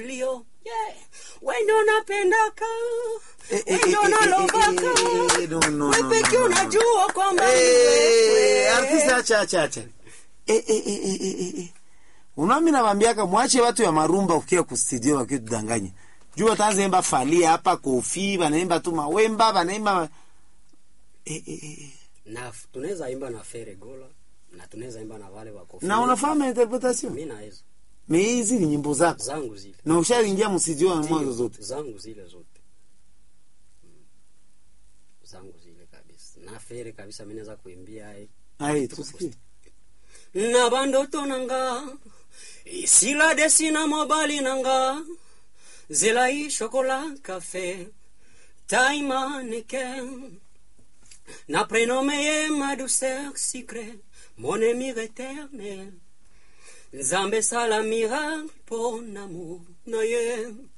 lio yeah. wendo napendaka Eh, eh, wendo eh, eh, nalobaka eh, eh, no, no, we no, peke no, no. unajua kwamba ni Eh, wewe. artiste acha acha acha eh, eh, eh, eh, eh, eh. unami nawambiaka mwache watu ya marumba ukia kustudio wakitudanganya juu wataanza imba falia hapa kofi banaimba tu mawemba banaimba eh, eh, eh. eh. na tunaweza imba na feregola na tunaweza imba na wale wako na unafahamu interpretation mimi na hizo me hizi ni nyimbo zako zangu zile na ushaingia mstudio wa mwanzo zote zangu zile zote Mm. zangu zile kabisa na fere kabisa mimi naweza kuimbia hai ai tusikie na bandoto nanga isila desina mobali nanga zelai chocolat café taima neke na prénommé ma douceur secret mon ami éternel nzambe sala miracle pon amour na ye